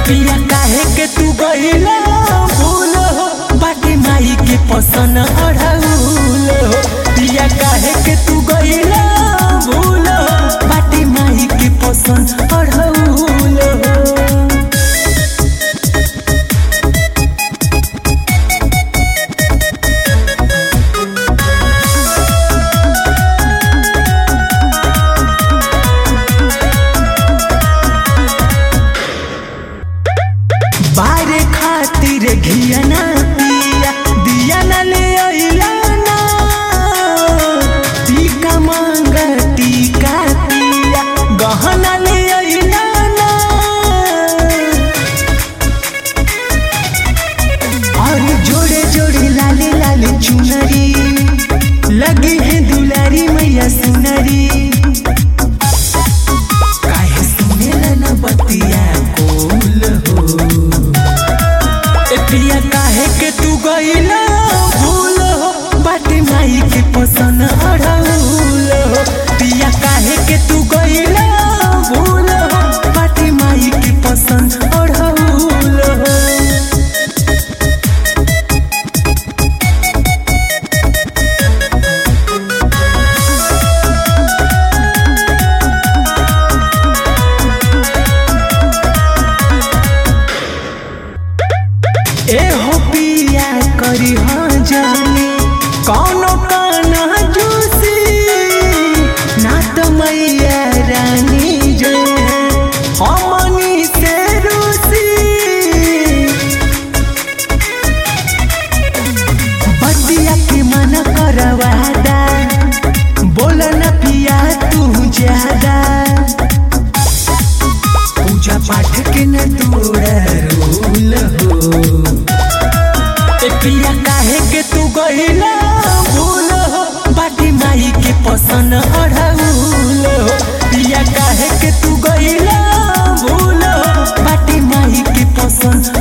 पिया काहे के तू गईला भूल हो बाटी माई के पसन अढ़ाउल हो पिया काहे के तू गईला भूल हो बाटी माई के पसन अढ़ाउल हो बारे खातिर घिया ना पिया दिया ना ले अइला ना टीका मांग टीका पिया गहना ले अइला ना और जोड़े जोड़े लाले लाले चुनरी लगी है दुलारी मैया सुनरी काहे सुनेला ना बतिया कोल हो ए पिया काहे के तू गईला भूल हो बाटी माई के पसन अड़ाउल हो पिया काहे के तू गईला भूल हो बाटी माई के पसन अड़ाउल हो ए हो पिया करी हाँ जानी कौनो काना जूसी ना तो मैया रानी जो है हमनी से रूसी बतिया के मन करवादा बोल न पिया तू ज्यादा पूजा पाठ के न तोड़ा रूल हो ए पिया काहे के तू गईला भूल हो बाटी माई के पसन अढ़ाउल हो पिया काहे के तू गईला भूल हो बाटी माई के पसन